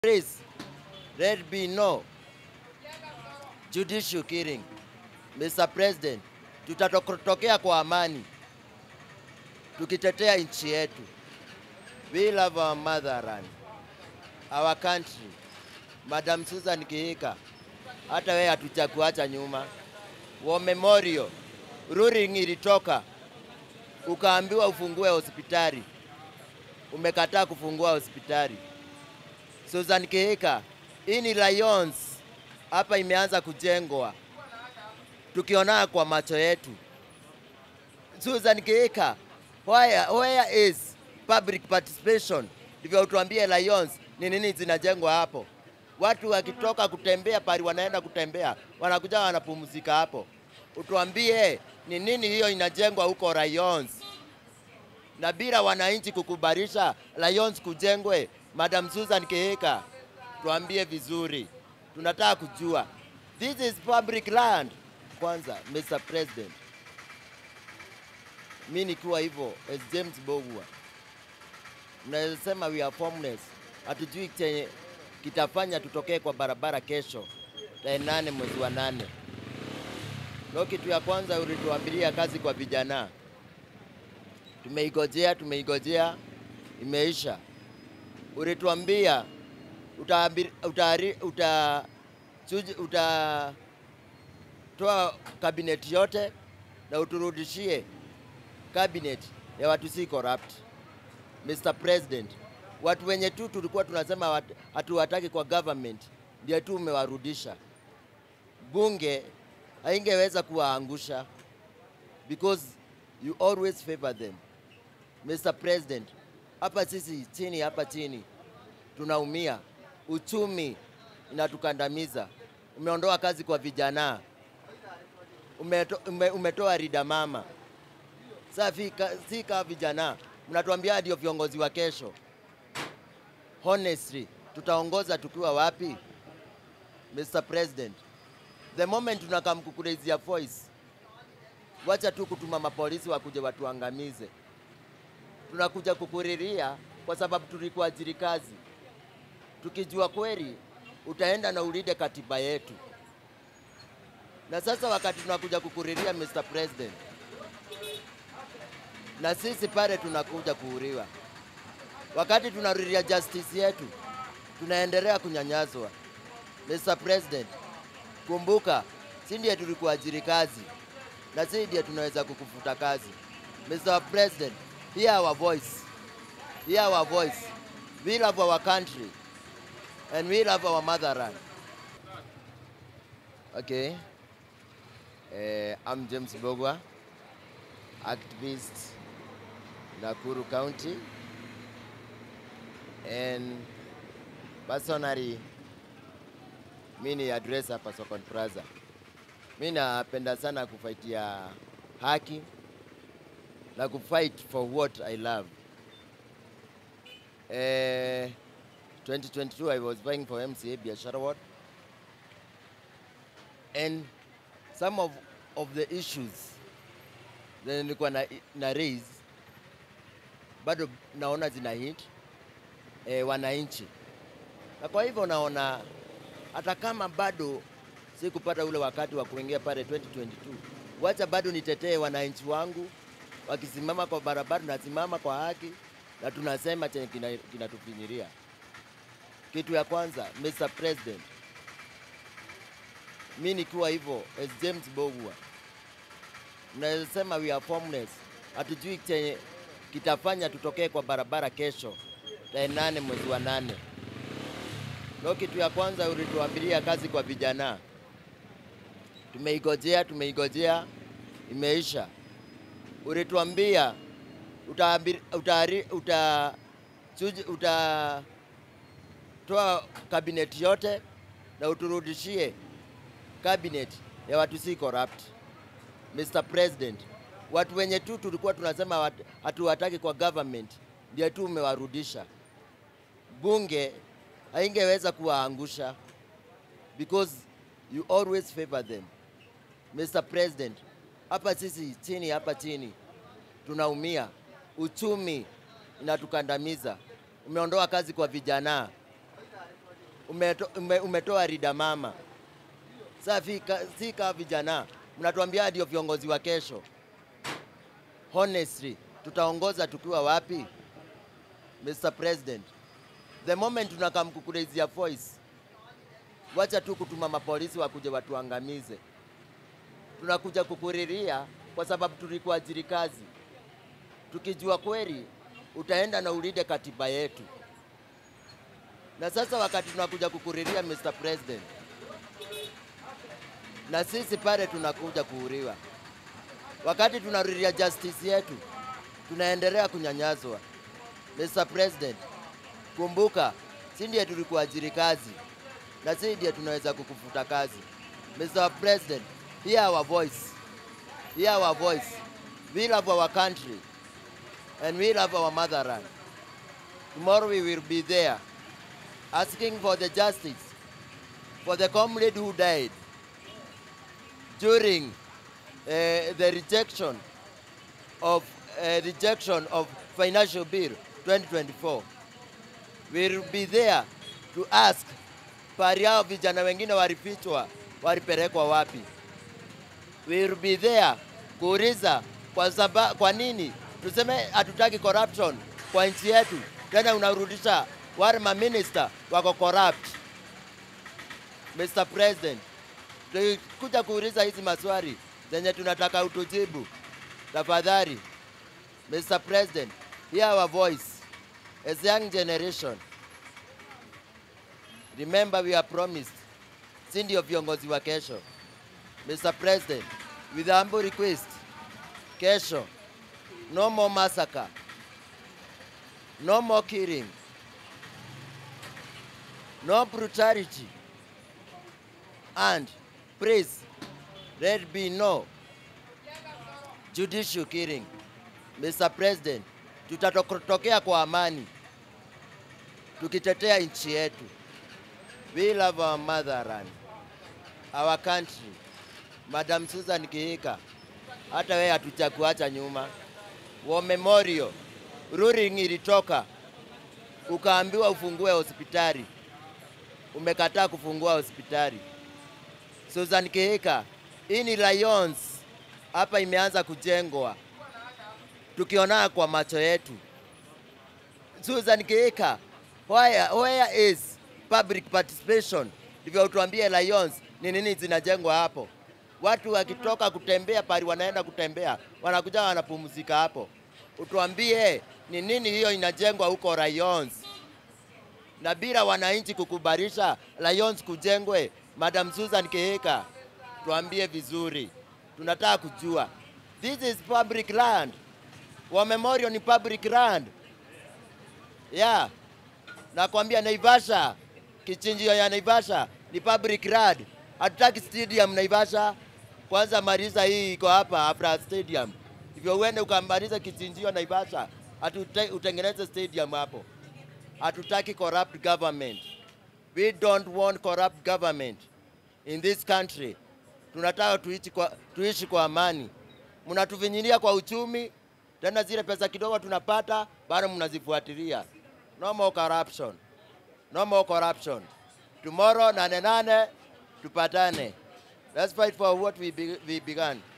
Please, let be no judicial killing. Mr. President, tutatokea kwa amani tukitetea nchi yetu. We love our motherland, our country. Madam Susan Kihika, hata wewe hatujakuacha nyuma. War Memorial ruling ilitoka, ukaambiwa ufungue hospitali, umekataa kufungua hospitali. Susan Kihika, hii ni Lions hapa imeanza kujengwa, tukiona kwa macho yetu. Susan Kihika, where, where is public participation? Ndivyo utuambie Lions ni nini zinajengwa hapo. Watu wakitoka kutembea pali wanaenda kutembea, wanakuja wanapumzika hapo. Utuambie ni nini hiyo inajengwa huko Lions, na bila wananchi kukubalisha Lions kujengwe. Madam Susan Kihika, tuambie vizuri, tunataka kujua. This is public land. Kwanza, Mr. President, mi nikiwa hivyo as James Bogwa, mnaweza sema we are formless, hatujui chenye kitafanya tutokee kwa barabara kesho tarehe nane mwezi wa nane. Ndio kitu ya kwanza ulituambilia kazi kwa vijana, tumeigojea tumeigojea, imeisha. Ulituambia utaambir- utahari- uta, chuji- utatoa kabineti yote na uturudishie kabineti ya watu si corrupt. Mr. President, watu wenye tu tulikuwa tunasema wat- hatuwataki kwa government ndio tu umewarudisha. Bunge haingeweza kuwaangusha because you always favor them. Mr. President, hapa sisi chini hapa chini tunaumia, uchumi inatukandamiza. Umeondoa kazi kwa vijana, umeto, ume, umetoa rida mama. Sasa fika- si kama vijana mnatuambia ndio viongozi wa kesho. Honestly, tutaongoza tukiwa wapi? Mr. President, the moment tunakamkukulezia voice, wacha tu kutuma mapolisi wakuje watuangamize. Tunakuja kukuriria kwa sababu tulikuajiri kazi, tukijua kweli utaenda na ulinde katiba yetu. Na sasa wakati tunakuja kukuriria Mr. President, na sisi pale tunakuja kuuriwa. Wakati tunariria justice yetu, tunaendelea kunyanyaswa. Mr. President, kumbuka, si ndiye tulikuajiri kazi na si ndiye tunaweza kukufuta kazi. Mr. President, hear our voice. Hear our voice. We love our country and we love our motherland. Okay. Uh, I'm James Bogwa, activist Nakuru County. And personally, mi ni address hapa Sokon Plaza. Mi napenda sana kufaitia haki na kufight for what I love. Eh, 2022 I was vying for MCA Biashara Ward. And some of, of the issues zenye nilikuwa na, na raise bado naona zina hit e, wananchi, na kwa hivyo naona hata kama bado sikupata ule wakati wa kuingia pale 2022, wacha bado nitetee wananchi wangu, wakisimama kwa barabara, nasimama kwa haki na tunasema chenye kina- kinatufinyiria. Kitu ya kwanza, Mr. President, mi nikiwa hivyo as James Bogwa, mnaweza sema we are formless, hatujui chenye kitafanya tutokee kwa barabara kesho tarehe nane mwezi wa nane. Ndio kitu ya kwanza ulituambilia kazi kwa vijana, tumeigojea tumeigojea, imeisha. Ulituambia utaambir- utahari- uta, chuji- utatoa kabineti yote na uturudishie kabineti ya watu si corrupt. Mr. President, watu wenye tu tulikuwa tunasema wat- hatuwataki kwa government ndio tu umewarudisha. Bunge haingeweza kuwaangusha because you always favor them. Mr. President, hapa sisi chini hapa chini tunaumia, uchumi inatukandamiza. Umeondoa kazi kwa vijana, umeto, ume, umetoa rida mama. Sasa fika, si kama vijana mnatuambia ndio viongozi wa kesho. Honestly, tutaongoza tukiwa wapi? Mr. President, the moment tunakam kukurezia voice, wacha tu kutuma mapolisi wakuje watuangamize. Tunakuja kukuriria kwa sababu tulikuajiri kazi, tukijua kweli utaenda na ulinde katiba yetu. Na sasa wakati tunakuja kukuriria Mr. President, na sisi pale tunakuja kuuriwa, wakati tunariria justice yetu tunaendelea kunyanyazwa. Mr. President, kumbuka, si ndiye tulikuajiri kazi na si ndiye tunaweza kukufuta kazi. Mr. President, hear our voice. Hear our voice. We love our country and we love our motherland. Tomorrow we will be there asking for the justice for the comrade who died during uh, the rejection of uh, rejection of financial bill 2024. We will be there to ask pari hao vijana wengine walifichwa walipelekwa wapi. We will be there kuuliza kwa, saba, kwa nini tuseme hatutaki corruption kwa nchi yetu, tena unarudisha wale maminister wako corrupt. Mr. President, tulikuja kuuliza hizi maswali zenye tunataka utujibu. Tafadhali, Mr. President, hear our voice as young generation. Remember we are promised, si ndio viongozi wa kesho. Mr. President, with humble request, kesho, no more massacre, no more killing, no brutality, and please, let be no judicial killing. Mr. President, tutatokea kwa amani tukitetea nchi yetu. We love our motherland, our country. Madam Susan Kihika, hata wewe hatuchakuacha nyuma. War Memorial ruling ilitoka, ukaambiwa ufungue hospitali, umekataa kufungua hospitali. Susan Kihika, hii ni Lions hapa imeanza kujengwa, tukiona kwa macho yetu. Susan Kihika, where, where is public participation? Ndivyo utuambie Lions ni nini zinajengwa hapo. Watu wakitoka kutembea pali wanaenda kutembea, wanakuja wanapumzika hapo. Utuambie ni nini hiyo inajengwa huko Lions, na bila wananchi kukubalisha Lions kujengwe. Madam Susan Kihika, tuambie vizuri, tunataka kujua. This is public land. War Memorial ni public land. Yeah. Nakwambia Naivasha, kichinjio ya Naivasha ni public land. Hatutaki stadium Naivasha. Kwanza maliza hii iko hapa Afra Stadium. Hivyo uende ukamaliza kichinjio Naivasha, hatute, utengeneze stadium hapo. Hatutaki corrupt government. We don't want corrupt government in this country. Tunataka tuishi kwa, tuishi kwa amani. Mnatuvinyilia kwa uchumi, tena zile pesa kidogo tunapata bado mnazifuatilia. No more corruption. No more corruption. Tomorrow nane nane tupatane. Let's fight for what we, be, we began.